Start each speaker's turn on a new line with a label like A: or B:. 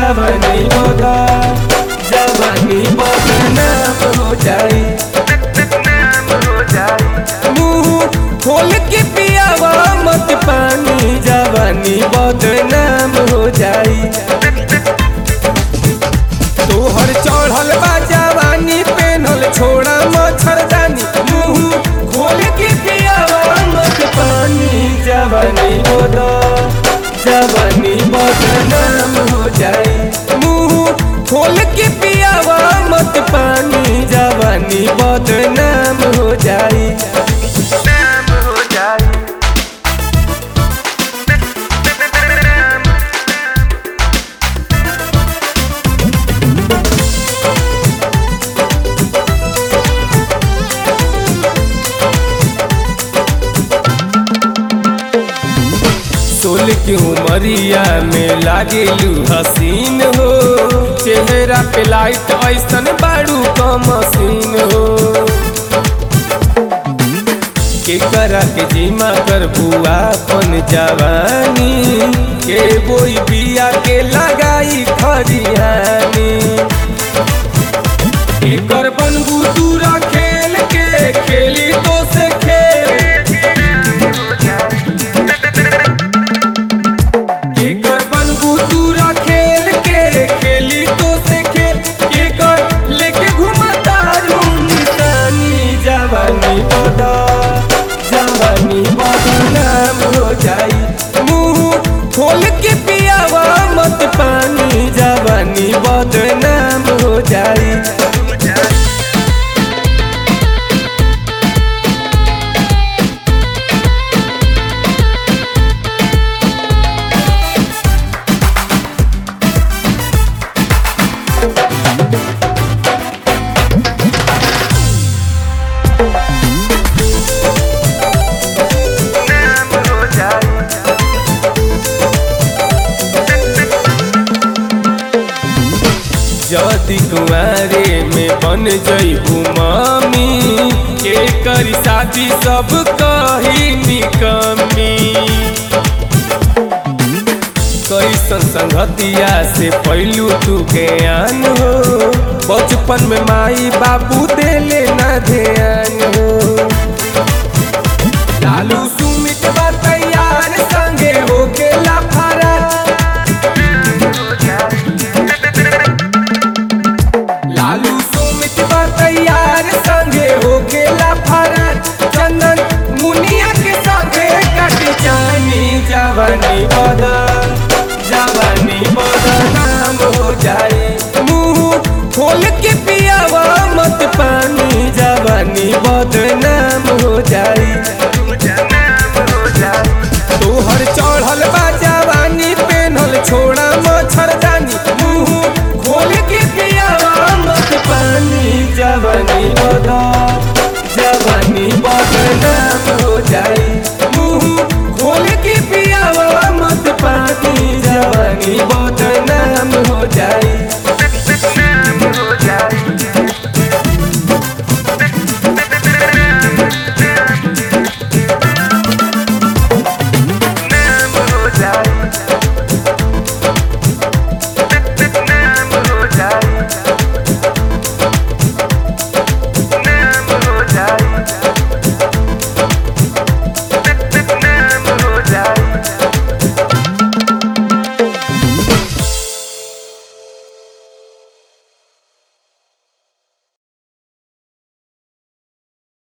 A: जवानी बदा जवानी बदनाम हो जाई मुंह खोल के पियावा मत पानी जवानी बदनाम हो जाई तोहर चढ़ल बा जवानी पेनल छोड़ा मच्छरदानी मुंह खोल के पियावा मत पानी जवानी बदा जवानी बदनाम हो जाई मुंह खोल के पियावा मत पानी जवानी बदनाम हो जाई सोल की उमरिया में लागेलू हसीन हो चेहरा पे लाइट ऐसन बाड़ू क मशीन हो के करा के जिमा कर बुआ पन जवानी के बोई बिया के लगाई खरियानी एकर बनबू दूरा खेल के खेली तो से खेल केकर बनबू दूरा खेल के खेली तो से खेल केकर लेके घुमता निशानी जवानी बदा जवानी बदनाम हो जाई मुंह खोल के पियावा मत पानी जवानी बदनाम हो जाई जदि कुआरे में बन जइबू मामी के करी शादी सब कही निकमी कैसन संगतिया से पहलू तू ज्ञान हो बचपन में माई बाबू देले ना ध्यान हो लालू सुमित बा तैयार संगे होके लाफारा लालू सुमित बा तैयार संगे होके लाफारा चंदन मुनिया के संगे कट जानी जवानी बदा जवानी बदा नाम हो जाए मुंह खोल के पियावा मत पानी जवानी बदनाम हो जाए तोहर चढ़ल बा जवानी पेनल छोड़ा मच्छरदानी मुंह खोल के पियावा मत पानी जवानी बदा जवानी बदनाम हो जाई मुंह खोल के पियावा मत पानी जवानी बदनाम